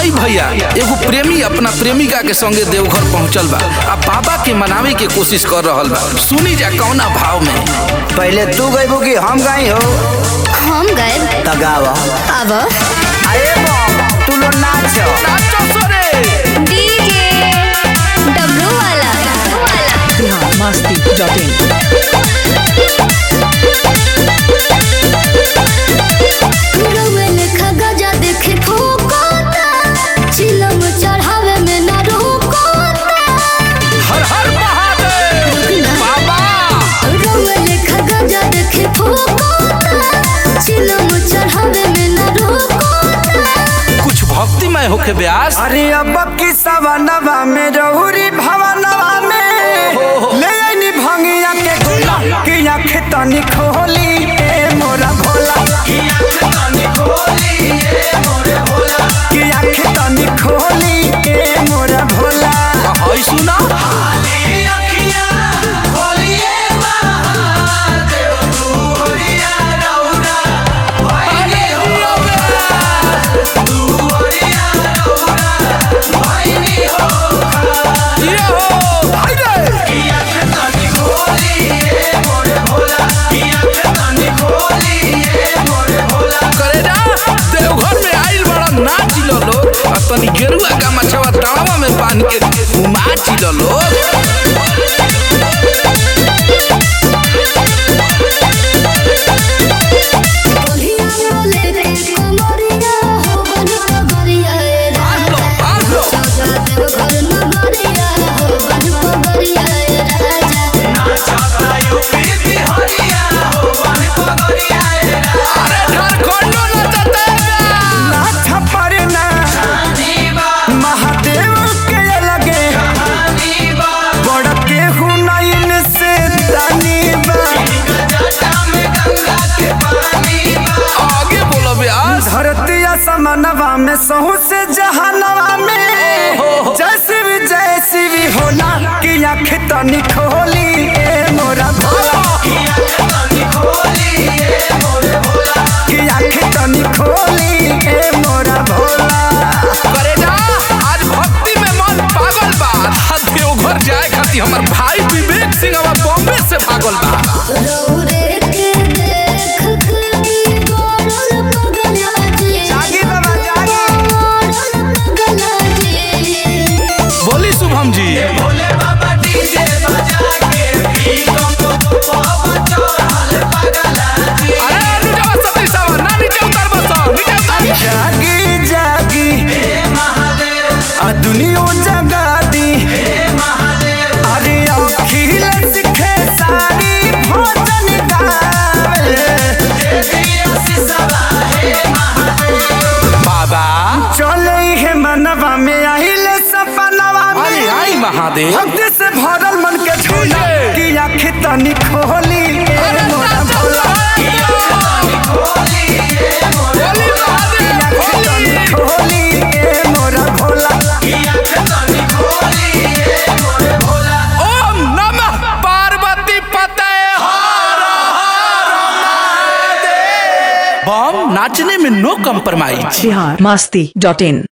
आई भैया एगो प्रेमी अपना प्रेमिका के संगे देवघर पहुंचल बा आ बाबा के मनावे के कोशिश कर रहल बा सुनी जा कौना भाव में पहले तू गईबू कि हम गई हो हम गए त गाव अब अरे बम तू लो नाच नाचो सोरे डीजे डब्लू वाला बिहार मस्ती डॉट इन रउए लेखा गजा देखे ठोकोता चिलम चढ़ावे में ना रोकोता हर हर महादेव बाबा रउए लेखा गजा देखे ठोकोता चिलम चढ़ावे में ना रोकोता कुछ भक्तिमय होके ब्यास अरे अब की सवनवा में रहुरी भवनवा में ले आईनी भंगिया के गोला कि आँख तनी खोली ए मोरा भोला कि आँख तनी खोली ए मोरा भोला हई सुना ये हो हाय रे करे जा देवघर में आइल बड़ा नाच लो लोग आ तनी गेरुआ का मछवा तावा में बांध के उमाच लो लोग बोलिया बोले रे कोमरिया हो बन कबरिया ए लो बांध लो राजा देव घर नगरिया हो बन कबरिया ए राजा अरे झारखंडो नचते नाथ परना महादेव के लगे बड़ के हुनैन से तनी बा आगे बोलो ब्यास धरती समनवा में सहू से जहानवा में जैसे भी जैसी भी होला कि आँख तनी खोली ए मोरा भोला कि आँख तनी खोली ए मोरा भोला करे जा आज भक्ति में मन पागल बा आ देवघर जाए खातिर हमर भाई विवेक सिंह अब बॉम्बे से भागल बा रौरे के देख के गोरल पगला जी जागी बाबा जागी गोरल पगला जी बोली शुभम जी अरे नीचे सती सावा ना नीचे उतर बस नीचे उतर जागी जागी आ दुनिया जगा दी अरे अखिल सिखे सारी भोजन गावे बाबा चले है मनवा में आइल सपनवा आई में आई महादेव भक्ति से भरल मन के झोला कि आँख तनी खोली ए मोरा भोला बोली महादेव आँख तनी बोली खोली ए मोरा भोला ओम नमः पार्वती पते बम नाचने में no compromise Bihar Masti dot इन